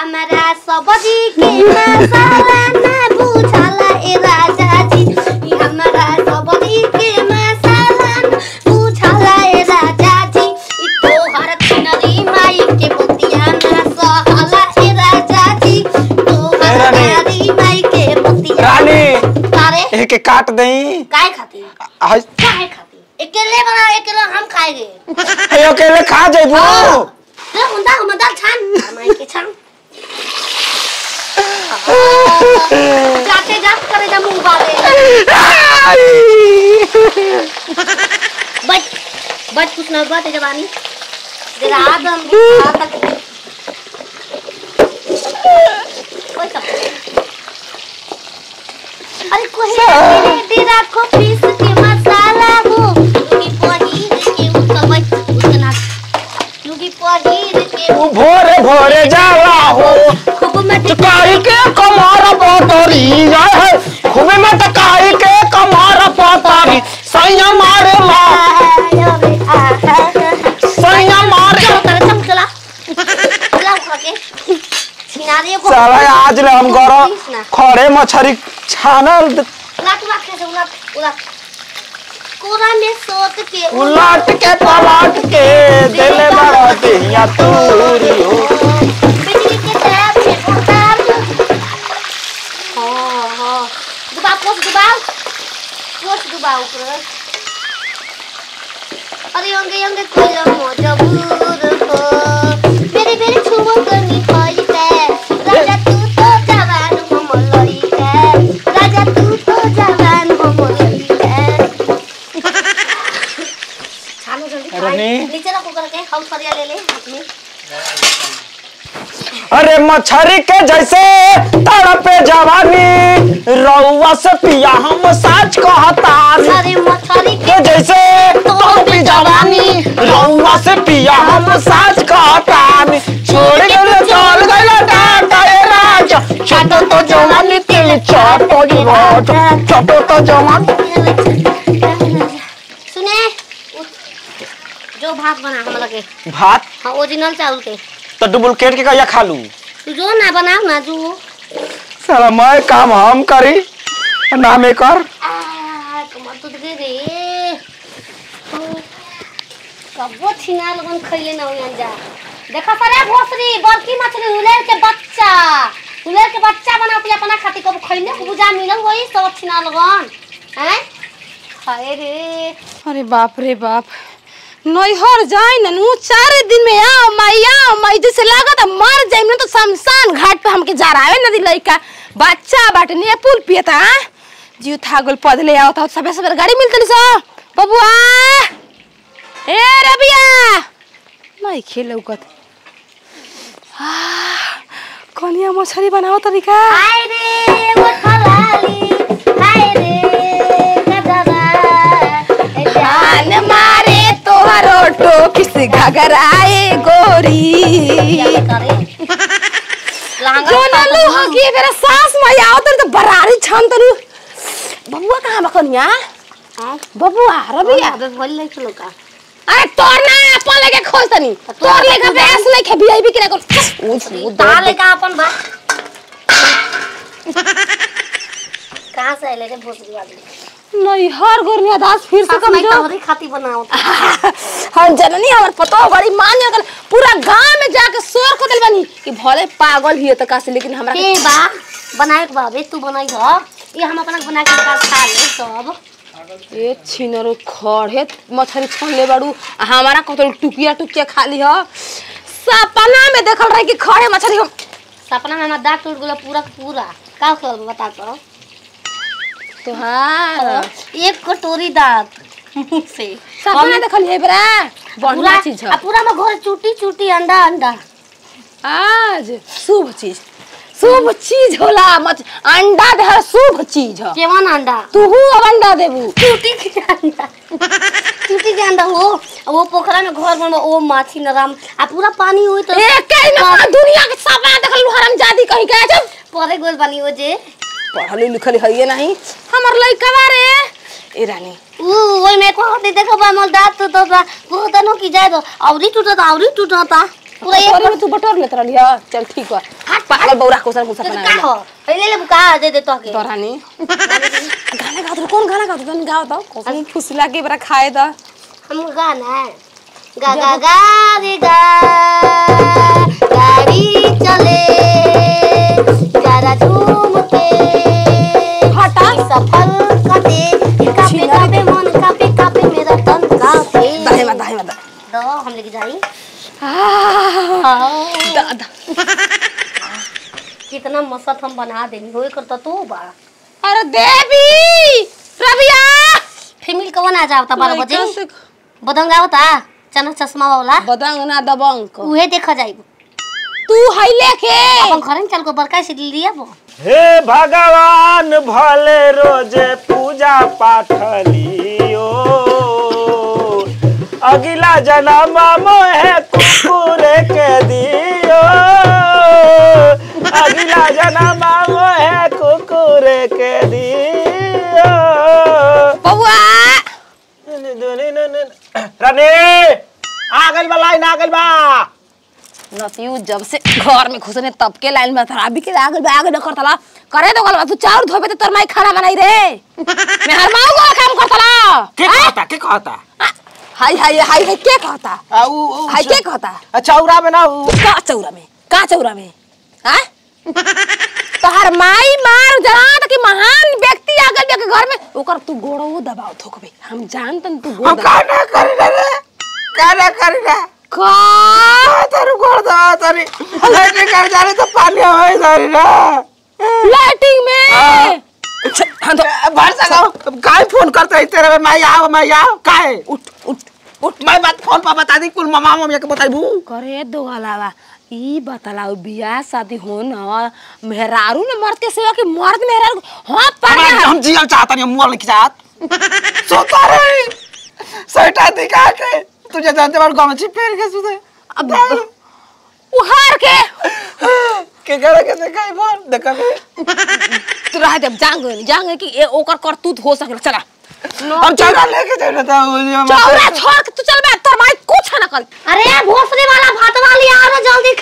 हमरा सब्जी के मसाला ना बुझाला ए राजा जी ई हमरा सब्जी के मसाला ना बुझाला ए राजा जी ई तोहर छिनरी माई के मोतिया ना सहाला ए राजा जी तोहर रानी। नारी माई के मोतिया रानी तारे एके काट दई काय खाती आज काय खाती अकेले बना अकेले हम खाएंगे ए अकेले खा जेबू ले मुंडा हम दाल छान माई के छान जाते जात करे जा मुंह बाले बच बच कुछ ना बात है जवानी तेरा आदम भी खाता के कोई सब अरे कोई तेरे तेरा को पीस के मसाला हो लुगी पनीर के उसका बच उसका ना लुगी पनीर के उ भोरे भोरे जाला हो खूब मत चकाई के कमर पतरी जाय है खूबे में चकाई के कमर पतरी सैया मारे माँ सैया मारे साला आज ले हम गरम खड़े मछरी छानल उलट के पलट के दिले बड़ा दिया तूरी हो अरे अंगे अंगे कोइला मोजा बूर हो मेरे मेरे छुओ करनी होई है राजा तू तो जवान हो मोलई है राजा तू तो जवान हो मोलई है छानो जल्दी खाई। रानी। नीचे रखो करके हाउस फरिया ले ले हाथ में अरे मछरी के जैसे तड़पे जवानी रउआ से पिया हम साच कहतानी अरे मछली के के जैसे तड़पे जवानी रउआ से पिया हम साच कहतानी छोड़ के चल गइला डाटा ए राजा छोटो तो जवानी तिल छोटो जी राजा छोटो तो जवानी सुने जो भात बना हम लगे भात हाँ ओरिजिनल चावल के तो डुप्लीकेट के कहिया खा लू तू जो ना बनाओ ना जो साला मैं काम हम करी नाम कर आ, कमर टूट गई रे कबो छिना लगन खइले ना होयन जा देखा सरे भोसरी बड़की मछली हुलेर के बच्चा हुलेर के बच्चा बना के अपना खाती कबो खइले बुझा मिलन होई सब छिना लगन हैं हाय रे अरे बाप रे बाप नैहर जाए न नु चार दिन में आओ माई आओ माई जैसे लागत है मर जाए न तो शमशान घाट पे हमके जा रहा है नदी लइका बच्चा बाटे ने पुल पियता जीव थागल पद ले आओ तो सबे सबे गाड़ी मिलतली सो बबुआ ए रबिया नहीं खेल उकत कनिया मछली बनाओ तरीका हाय रे वो खलाली हाय रे गदरा ए जान मारे तोहरो टोकी से घगराए गोरी जो ना लो हगी मेरा सास माई आओ तो बरारी छन तनु बबुआ कहां बकनिया बबुआ रबिया अरे तोर ना अपन लेके खोज तनी तोर लेके बेस लेके वीआईपी के कर ऊ ताले का अपन बा कहाँ से आइले रे भोसरी वाली नहीं हर गोरनिया दास फिर से सास कम माई जो तोहरी खाती बनाओ हम जननी हमर पतो बड़ी मान गल पूरा गांव में जाके शोर कर दिल बनी कि भले पागल भी है तो कासे लेकिन हमरा के बा बनाए के बा बे तू बनाई ह ये हम अपना बना के निकाल खा ले सब ए छिनरो खड़े मछली छोड़ ले बाड़ू आ हमारा कतल टुकिया टुकिया खाली ह सपना में देखल रही कि खड़े मछली हम सपना में हमारा दांत टूट गेलो पूरा के पूरा का कर बता तो तोहार एक कटोरी दांत मुंह से सपना देखल है बरा बढ़िया पूरा चीज आ है पूरा में घर चूटी चूटी अंडा अंडा आज शुभ चीज शुभ चीज होला मछ अंडा दे शुभ चीज है केवन अंडा तूहू अब अंडा देबू चूटी के अंडा चूटी के अंडा हो वो पोखरा में घर बन ओ माछी नरम आ पूरा पानी हुई तो ए कहीं में पूरा दुनिया के सपना देखल हरम जादी कहीं के जब परे गोल बनी हो जे पढ़ल लिखल है ये नहीं हमर लइका बारे ए रानी ऊ ओइ में को होते देखो बा मोल दांत तो तो बहुत नो की जाए तो औरी टूटता औरी टूटता पूरा एक तोरे में तू बटोर लेत रहली ह चल ठीक बा हाथ पागल बौरा कोसर कुछ तो अपना का हो पहले ले बुका दे दे तो के तोरानी गाना गात रहो, कौन गाना गात रहो? तनी गाओ तो कोसम फुसला के बरा खाए दा हम गाना है गा गा गा रे गा गाड़ी चले जरा झूम के हटा सफल कटे कापे कापे मन कापे कापे मेरा तन कापे दाहे में दाहे में दा दो हम लेके जाई आह, दा दा कितना मस्त हम बना देनी होए करता तू बा अरे देवी रबिया फीमेल कवन आ जावता बारह बजे लइका से- बदंग आवता चना चश्मा वाला बदंग ना दबंग को। उहे देखा जाई तू है लेके अपन घर में चल को बड़का से लिया वो हे भगवान भले रोजे पूजा पाठ लियो अगला जन्म मोहे कुकुर के दियो अगला जन्म मोहे कुकुर के दियो बउआ रानी आ गइल बा लाइन आ गइल बा नतियू जब से घर में घुसने तब के लाइन में खराबी के आगे में आगे न करतला करे तो गलबा तू चाउर धोबे तो तोर माई खाना बनाई रे मैं हर माऊ को काम करतला के कहता के कहता हाय हाय हाय हाय के कहता आ, उ- उ- हाय के कहता अच्छा उरा में ना उ- का चौरा में का चौरा में हैं तोहर माई मार जना त कि महान व्यक्ति आ गइल के घर में ओकर तू गोड़ो दबाव थोकबे हम जानतन तू गोड़ हम दबाव का ना करी रे का ना करी रे का तारू गोड़ दबा तारी लेटे कर जा रहे तो पानी होए जारी ना लाइटिंग में छ, हाँ तो भर सको काय फोन करते है तेरे में मैं आओ मैं आओ काय उठ उठ उठ मैं बात फोन पर बता दी कुल मामा मम्मी के बताइबू करे दो अलावा ई बतलाओ बियाह शादी हो न मेहरारू ने मर्द के सेवा के मर्द मेहरारू हाँ पर हम हम जियल चाहता नहीं मोर के साथ सोता रे सैटा दिखा के तुझे जानते बार गमछी पहन के सुते अब उहार के के करे के देखाई बोल देखा के तू रह दे जांग जांग कि ए ओकर करतूत हो सके चला हम चौरा लेके जाए था चौरा छोड़ के तू चल बे तोर माई कुछ ना कर अरे भोसले वाला भात वाली आ रहा जल्दी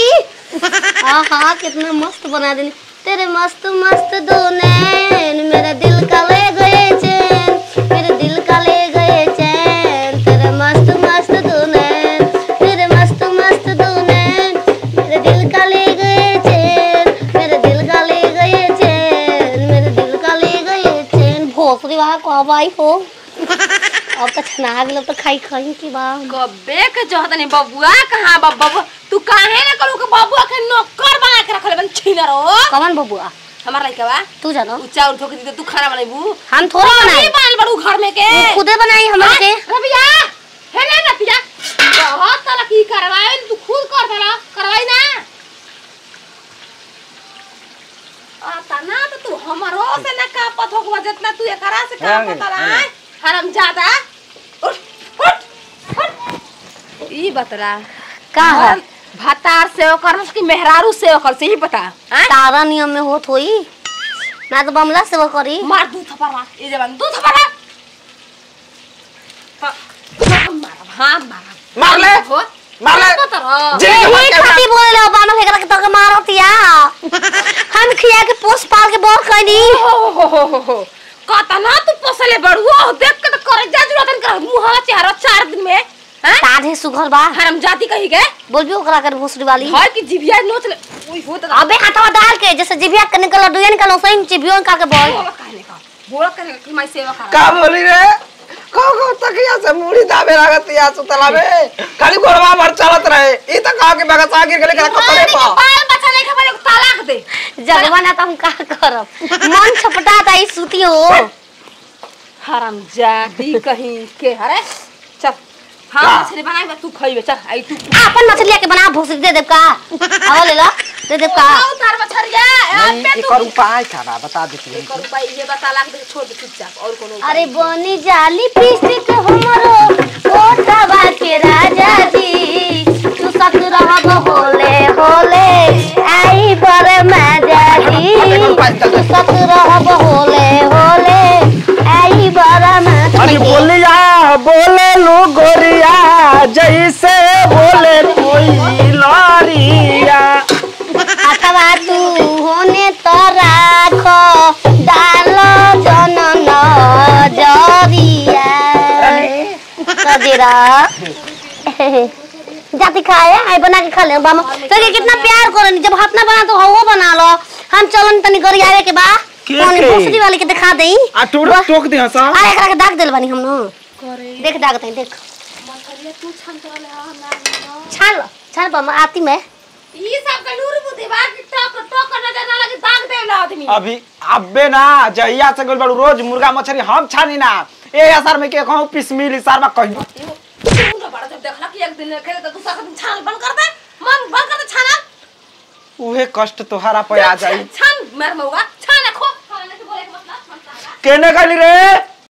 खाई हाँ हाँ कितना मस्त बना देनी तेरे मस्त मस्त दो नैन मेरा दिल का ले गए चैन मेरे दिल का ले गए चैन तेरे मस्त मस्त दो नैन तेरे मस्त मस्त दो नैन मेरे दिल का ले गए चैन मेरे दिल का ले गए चैन मेरे दिल का ले गए चैन भोसले वाला कब आई हो अब तो छना गेल तो खाई खाई की बा कबे के जहत नहीं बबुआ कहां बबुआ तू काहे ना करू के बबुआ के नौकर बना के रखले बन छीनर हो कमन बबुआ हमार लइका बा तू जानो उ चाउर धोके दी तू खाना बनाइबू हम थोड़ा बनाए बनाई बन बड़ू घर में के तू खुदे बनाई हमरा के रबिया है ना नतिया बहुत तरह की करवाए तू खुद कर देला करवाई ना आ तना तो तू हमरो से ना का पथो को जितना तू एकरा से काम हाँ, पता हाँ। ना हरम ज्यादा उठ उठ उठ ई बतरा का है भातार से ओकर की मेहरारू से ओकर से ही बता हैं तारा नियम में होत होई ना तो बमला से वो करी मार दू थप्पड़ मार ये जवान दू थप्पड़ मार हाँ, हाँ, मार हाँ मार मार ले। हो मार ले। बतरा। जी। यही खाती बोले लो बामा फेकरा के तो के मारतिया हम खिया के पोस पाल के बोर कइनी हो हो हो हो हो कतना तू पोसले बड़ुओ देख के तो करे जा जुरतन कर मुंह चेहरा चार दिन में हैं ताधे सुघर बा हरम जाति कही के बोलबी ओकरा कर भोसड़ी वाली घर की जिभिया नोच ले ओई हो तो अबे हाथवा डाल के जैसे जिभिया के निकल डुया निकल सही जिभियो निकाल के बोल बोला कहने का बोला कहने का कि मैं सेवा कर का बोली रे को को तकिया से मुड़ी दाबे लागत या सुतला में खाली गोड़वा भर चलत रहे ई त कहा के बगत आगे गले करा कपड़े पा बाल बच्चा नहीं खबर तलाक दे जगवा ना तो हम का करब मन छपटाता ई सूती हो हरम जाति कहीं के हरे चल हाँ का? मछली बनाई बा तू खइबे चल आई तू अपन मछली के बना भोसड़ी दे देब का आओ ले ला दे देब का आओ तार मछरिया नहीं अबे तू एकर उपाय का बा बता देती है कर पाई ये बता लाख दे छोड़ दे चुपचाप और कोनो अरे बनी जाली पिस्टिक हमरो ओटवा के राजा जी तू सत रहब होले होले आई बर मजा जी तू सत रहब होले होले आई बर मजा अरे बोलिया बोले लो गोरिया जैसे बोले कोई जरिया अथवा तू होने तो राखो डालो जनन जरिया कजरा जाती खाए आई बना के खा ले बामा तो ये कितना प्यार करो जब हाथ ना बना तो हवो बना लो हम चलन तनी करी आवे के बा के कौन के? भोसड़ी वाले के दिखा देई आ टूट टोक दे हसा आ एकरा के दाग देल बानी हम न देख दाग तई देख छान लो छान पा आती में ई सब का लूर बुद्धि बा कि टक टक नजर ना लगे दाग देला आदमी अभी अबे ना जहिया से गइल बाड़ू रोज मुर्गा मछली हम छानी ना ए असर में के कहूं पीस मिली सार में कहियो तू ना बड़ा जब देखला कि एक दिन खेले तो दूसरा दिन छान बंद कर दे मन बंद कर दे छाना उहे कष्ट तोहरा पे आ जाई छान मेर मौगा छान खो खाने के बोले के मतलब छान केने गइली रे